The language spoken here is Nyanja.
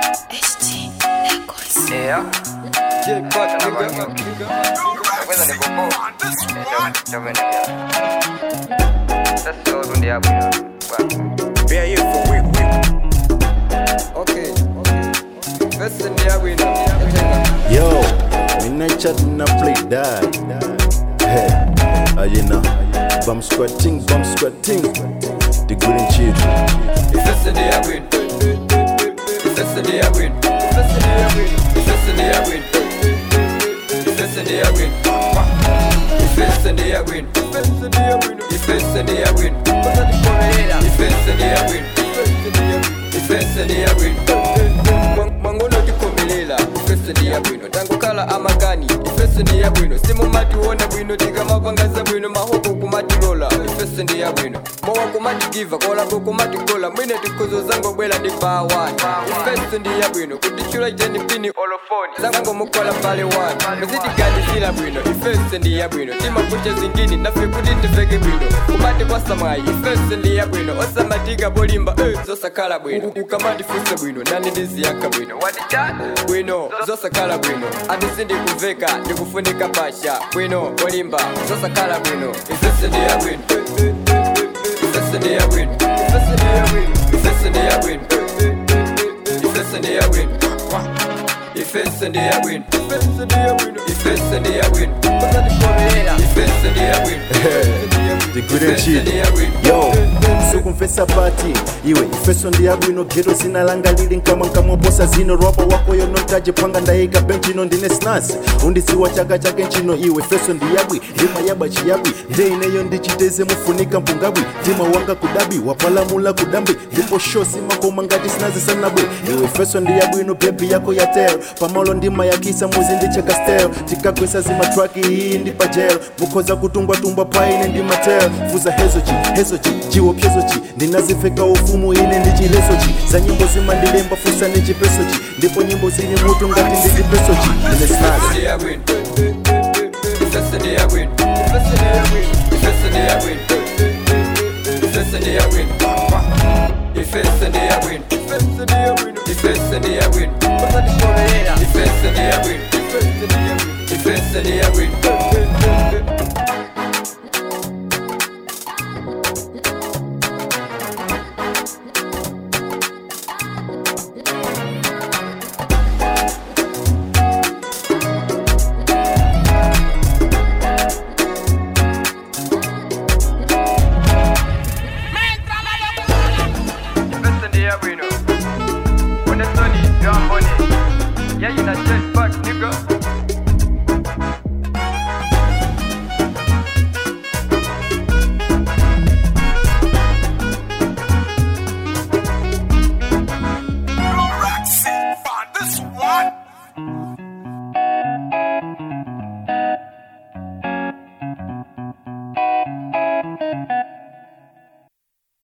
Yeah. Jackpot, Kenapa nigga. ni? Aku tak ada bobo. Eh, coba coba ni ya. Sasa tu dia punya. Be here for week, week. Okay, okay. First in the arena. Yo, midnight chat na play die. Hey, uh, you know, bum squatting, bum squatting. The good and cheap. First in the arena. First in the arena. First in the arena. First in the arena. First in the arena. First in the arena. First in the arena. First in the arena. First in the arena. First in the arena. Mangono tikomelela ifesi ndi yabwino tangokhala amagani ifesi ndi yabwino simumationa bwino tikamapangaza bwino mahoko kumatilola ifesi ndi yabwino mowa kumatigiva kolako kumatikola mwine tikhuzo zangobwela ndi bawani ifesi ndi yabwino kutichula iteni pini olofoni zangomukola mbale wani muzitiganizila bwino ifesi ndi yabwino timakucha zingini nafe kuti tiveke bwino kumati kwasamwayi ifesi ndi yabwino osamatika bolimba eh, zosakhala bwino ukamandifuse bwino nani ndiziyakha bwino bwino zosakhala bwino atisi ndikuveka ndikufunika pasha bwino olimba zosakhala bwino ifesi ndi yabwino ifesi ndi yabwino ifesi ndi yabwino ifesi ndi yabwino ifesi ndi yabwino ifesi ndi yabwino ifesi ndi yabwino ifesi ndi yabwino ifesi ndi yabwino The good and cheap. Yo, sukumfesa pati iwe ifeso ndi yabwino geto zinalanga lili nkamwa nkamwa posa zino rwapa wako yonotaje panga ndayika benchino ndine snasi undisiwa chaka chake nchino iwe feso ndi yabwi ndima yaba chiyabwi nde ineyo ndichiteze mufunika mpungabwi ndima wanga kudabi wapalamula kudambi ndipo shosi makoma ngati sinazisanabwe iwe feso ndi yabwino bebi yako ya tel pamalo ndima yakisa muzi ndicheka stel tikakwesa zimatraki iyi ndi pajelo mukhoza kutungwatumbwa paine ndi matel fuza hezochi hezochi chiwopyezochi ndinazifeka ufumu ine ndi chilesochi za nyimbo zimandilemba fusa ndi chipesochi ndipo nyimbo zili mutu ngati ndi chipesochi ine snasi Ifesi ndi yabwino. One soni yambone. Yayina check.